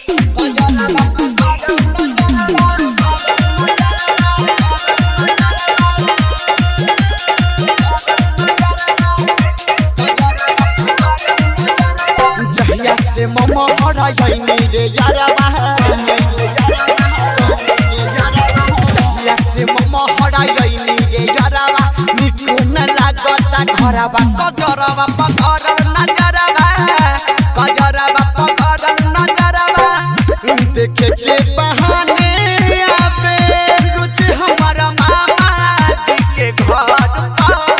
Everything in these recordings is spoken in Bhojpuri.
जहिया से मम हराइनी रे यारबा जहिया से मम हराइनी रे यारबा निकू न लागता घरबा कजरबा पकड़ल नजरबा कजरबा पकड़ल नजरबा देखे के बहाने आवे रुच हमारा मामा जी के घर पर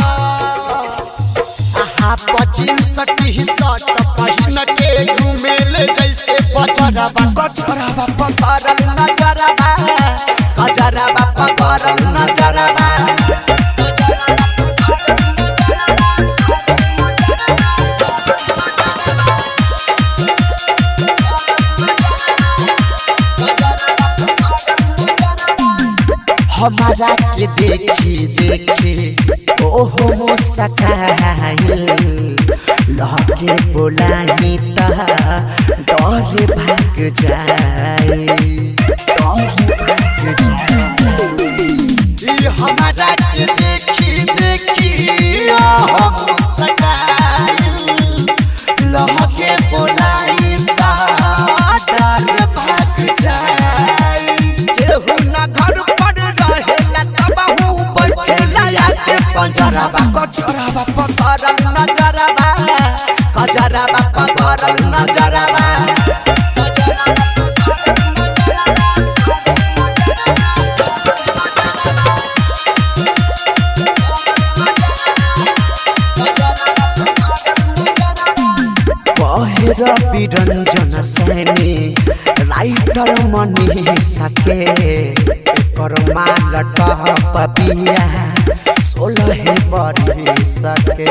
आहा पचिन सटी सट पहिन के घुमेले जैसे बजरबा कचरबा पकड़ल नजरबा कजरबा पकड़ल नजरबा हमारा के देखी देखी ओहो मुस्काइल लहके बोलाई ता डर भाग जाए डर भाग जाए ई हमारा के देखी देखी ओहो मुस्काइल लहके बोलाई ता डर भाग जाए केहू ना घर पर रहेला तबाहू बैठेला आके पंजरबा कचरबा पकड़ल नजरबा कजरबा पकड़ल नजरबा बहेर बिरञ्जन सैनी राइटर मनी सके एकर माल टहप बिया सोलहे बरी सके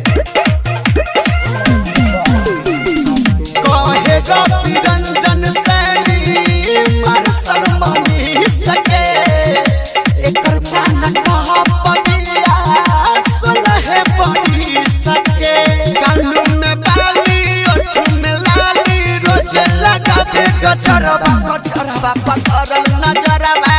कहेर बिरञ्जन सैनी मार्शल मनी सके एकर चान टहप बिया सोलहे बरी सके कानू में बाली ओठ में लाली रोज लगावे गजरबा गजरबा पकड़ल नजरबा